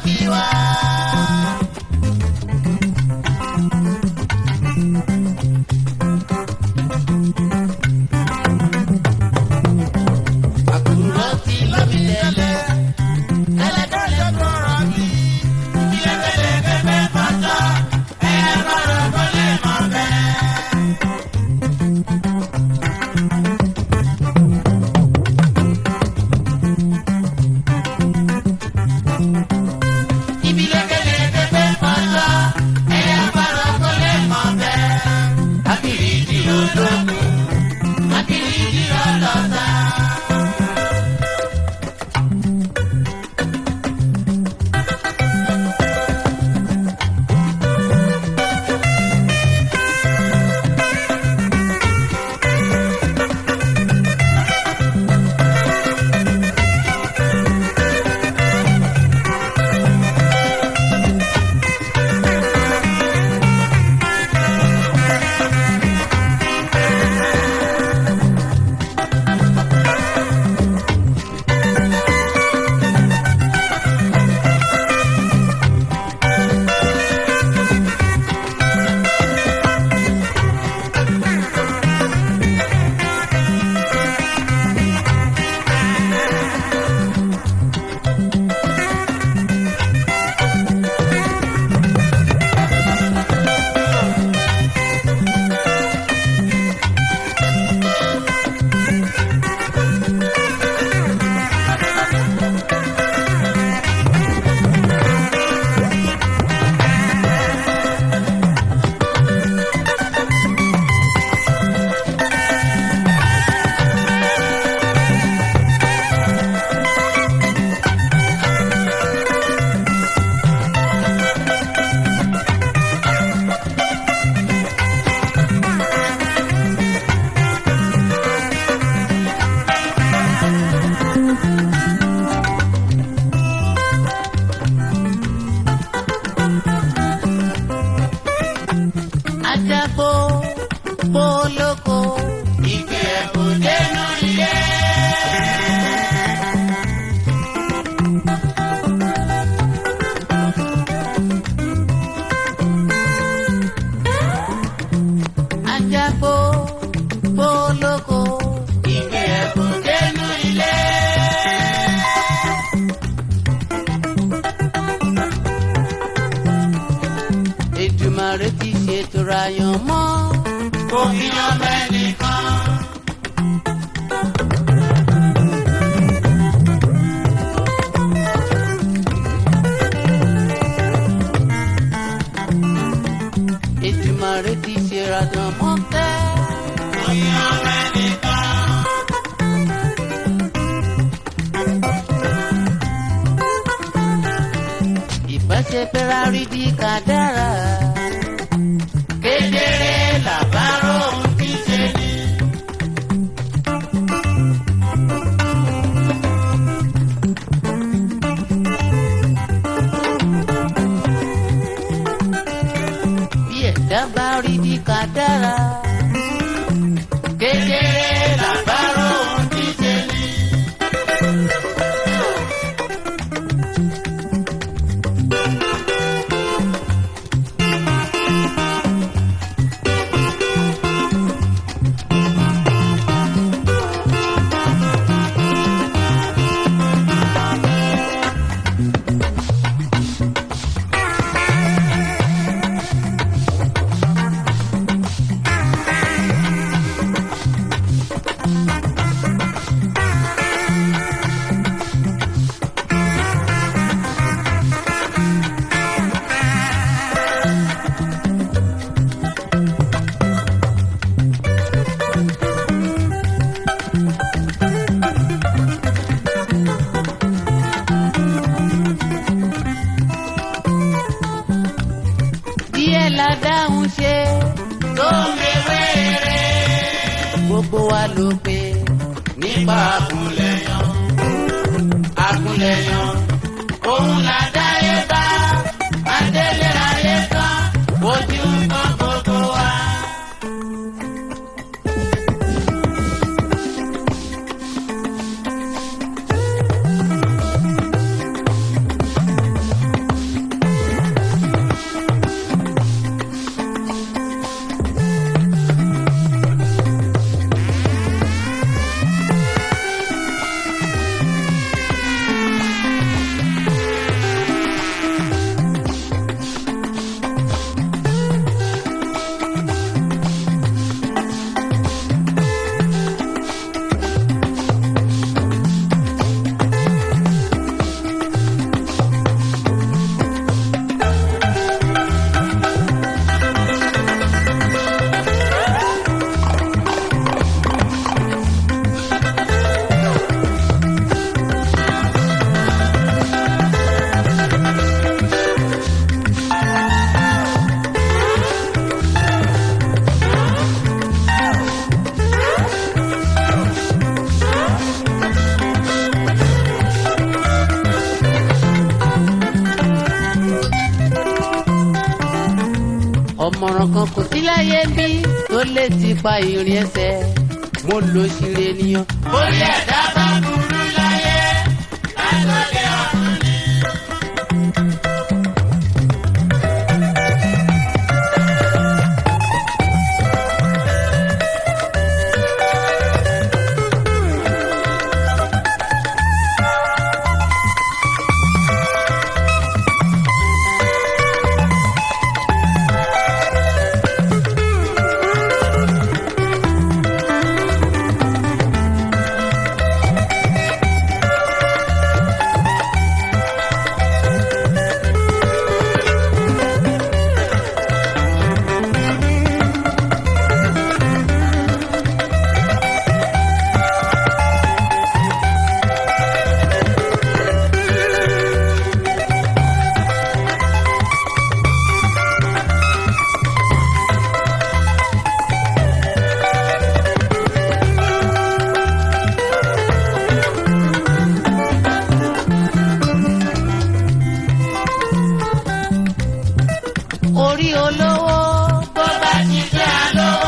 kí wá. àkùrọ̀ tí lómi tẹ́lẹ̀ ẹlẹ́dọ̀ lè kọ̀rọ̀ mi. ìyẹ́kẹ̀lẹ̀ kẹfẹ́ pátá ẹ̀yẹ kọ̀rọ̀ kò lè mọ̀ bẹ́ẹ̀. Ibi lẹ́kẹ̀lẹ̀ kẹfẹ́ pátá ẹ̀yẹ kọ̀rọ̀ kò lè mọ̀ bẹ́ẹ̀. Akiri di ológun, akiri di ọlọ́ta. Ajagbó polówó ìgbé ẹ̀kọ́ dénú ilé. Ajagbó polówó ìgbé ẹ̀kọ́ dénú ilé. Èdùmàrè ti ṣètò ràyàn mọ́. Kò fi yan bẹ́ẹ̀ nìkan. Èdùmàrè ti ṣe ràyàn mọ́ tẹ́. Kò fi yan bẹ́ẹ̀ nìkan. ìbáṣepẹ́ rárí bí kádàrá. kedere làbárò ń fi ṣe ni. bí ẹ̀dá bá rí bí kádàrá. kedere làbárò ń fi ṣe ni. díẹ̀ la dáhùn ṣe tó ń wéwèrè. gbogbo wa ló pé nípa àkúnlẹ̀yàn àkúnlẹ̀yàn òun là dáyé bá adélé ayé kan ojú kan gbogbo wa. kò sí láyé bí tó lè ti pa ìrìn ẹsẹ̀ mo lò ṣìrè ènìyàn. Orí ẹ̀dá bá burú láyé, látòdì ọ̀run ni. orí olówó Bó bá ti jẹ́ àlówó.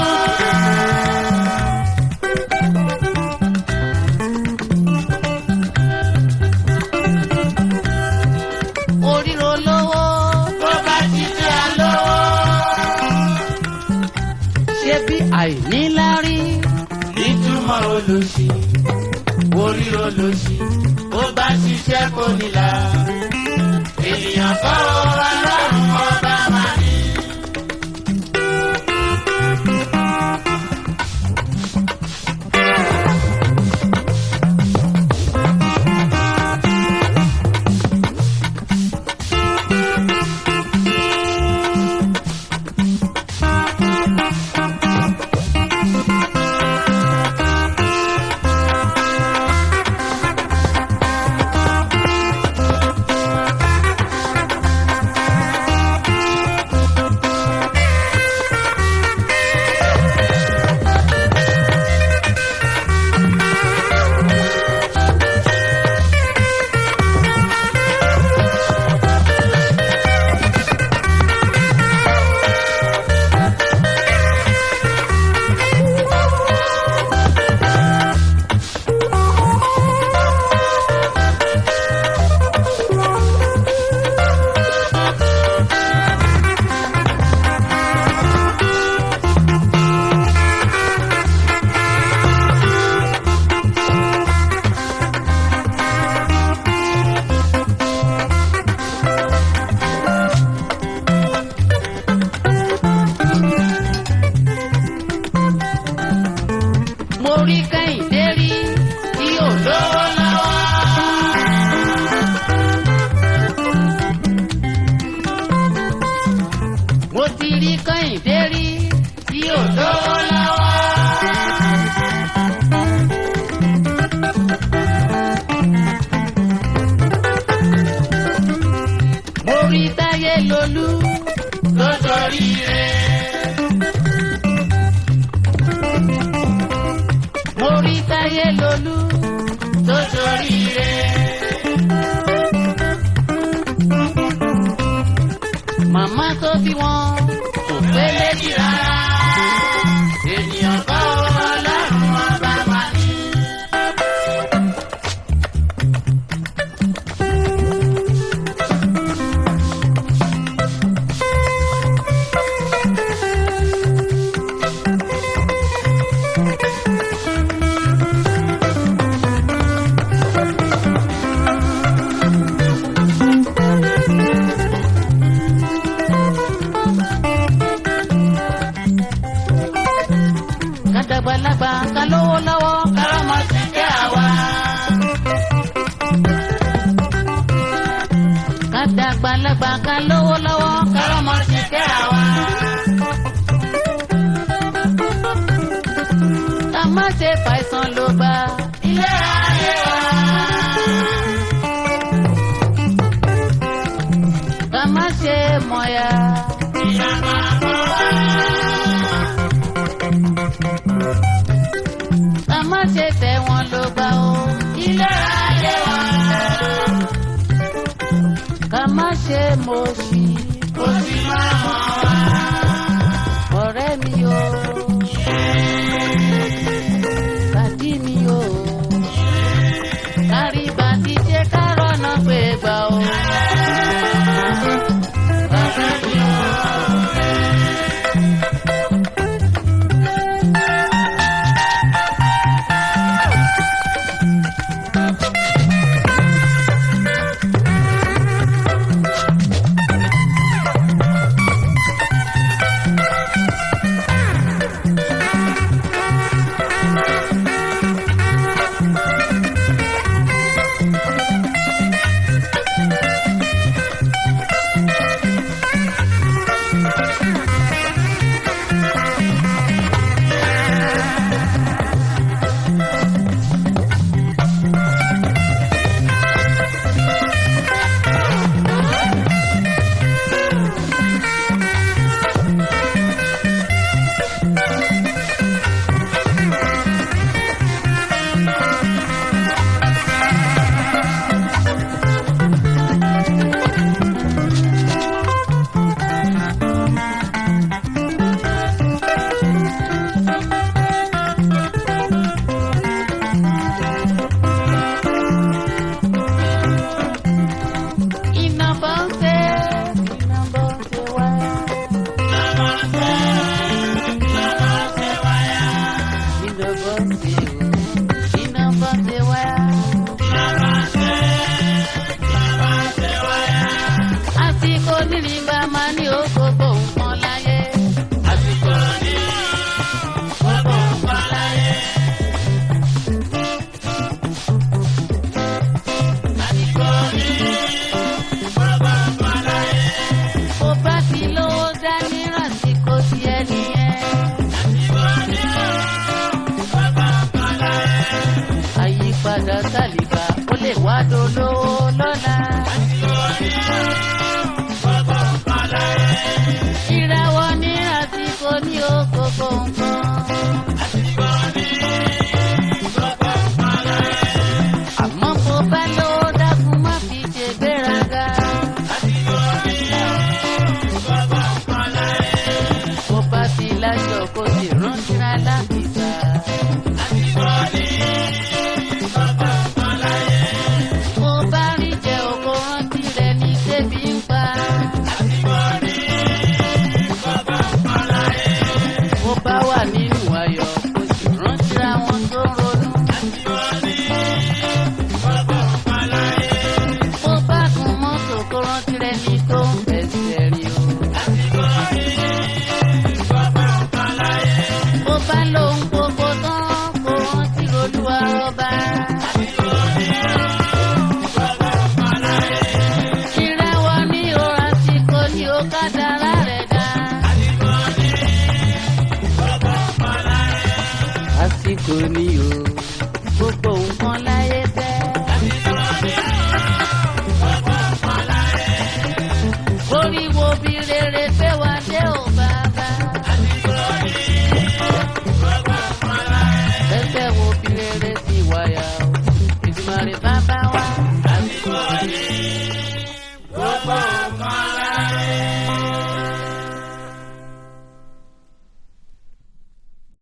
orí olówó Bó bá ti jẹ́ àlówó. ṣé bí àìníláárí Nítumọ̀ olóṣì, orí olóṣì, bó bá ṣiṣẹ́ kò nílà. Ènìyàn kọ́ ọlọ́run ọba máa ní. mo rí kẹ́hìndé rí tí ò lówó lọ́wọ́. mo ti rí kẹ́hìndé rí tí ò lówó lọ́wọ́. mo rí táyé lolú Lójorí rẹ̀. mo rí táyé lolú Lójorí rẹ̀. màmá tó bí wọn kò pé méjì rárá. Ènìyàn kọ́ ọlọ́run ọba máa ní. kàdàgbàlagbà ká lówó lọ́wọ́ Kárọ́mọ ti jẹ́ àwa. kàdàgbàlagbà ká lówó lọ́wọ́ Kárọ́mọ ti jẹ́ àwa. ká má ṣe fàìsàn ló gbà. Ilé ayé wa. ká má ṣe mọ̀yà. Ìyá máa bọ̀ wá. ká má ṣe tẹ̀ wọ́n ló gbà o. Ilé ayé wa. ká má ṣe mọ̀ọ́sì. Kò sí máa mọ̀ wá. padà sálìbà ó lè wá dolówó lọ́la. ìràwọ̀ ní àsìkò ní okòkò nǹkan. àmọ́ bó bá lówó dákun má fi ṣe gbéraga. bó bá ti láṣọ kó sì rántí ra láti gbà. bó bá rí jẹ oko rántí rẹ ní débi ń pa. bó bá wà nínú ayọ̀ kó sì rántí ra wọn tó ń ronú. bó bá gun mọ́tò kó rántí rẹ ní tó ń fẹsẹ̀ rìn o. bó bá lóhun gbogbo tán kó rántí lolúwa rọba. ìrẹ̀wọ̀ ní o àsìkò ní o kádàrá rẹ̀ dá. àsìkò ní o gbogbo nǹkan láyé fẹ́. orí wo bí rere fẹ́ wá dé ò bàbá. ẹsẹ̀ wo bí rere ti wáyà o ìdùnnú rẹ̀ bàbá